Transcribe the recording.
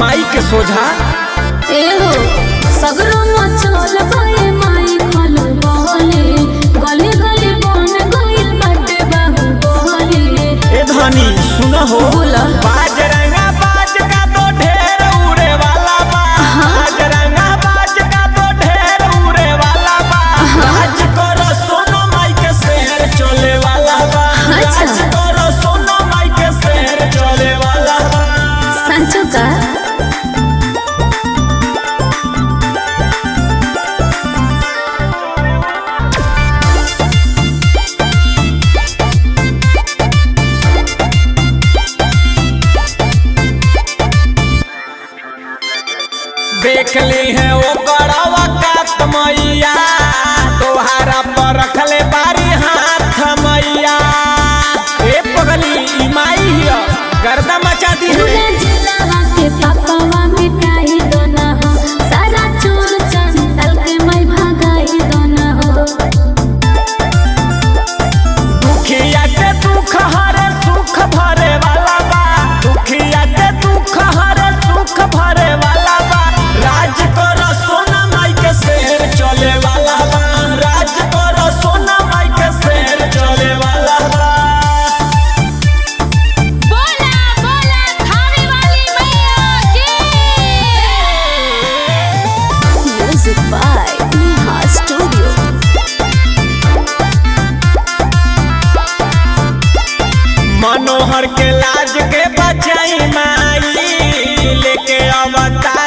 माई के सोझा एहो सगरो मचल गए माई खल बहले गली गली बन गइल बाटे बाहु बहले ए धनी सुन हो बोला। बाज रंगा बाज का तो ढेर उड़े वाला बा बाज रंगा बाज का तो ढेर उड़े वाला बा राज करो सोनो माई के शहर चले वाला बा अच्छा। राज करो सोनो माई के शहर चले वाला बा सांचो का देख ली है वो बड़वा कात मैया तोहारा पर रखले बारी हाथ मैया ए पगली ई माई हिया गर्दा मचा दी है पूरा जिला के पापावा मिटाई दो ना हो सारा चोर चंदल के मैं भगाई दो ना हो दुखिया के दुख हरे सुख भरे वाला बा दुखिया के दुख हरे सुख भरे वाला बा राज करो सोना माई के शहर चले वाला बा राज करो सोना माई के शहर चले वाला बा बोला बोला खाने वाली मैया की music by Neha studio Manohar के लाज के बचाई माई लेके अवतार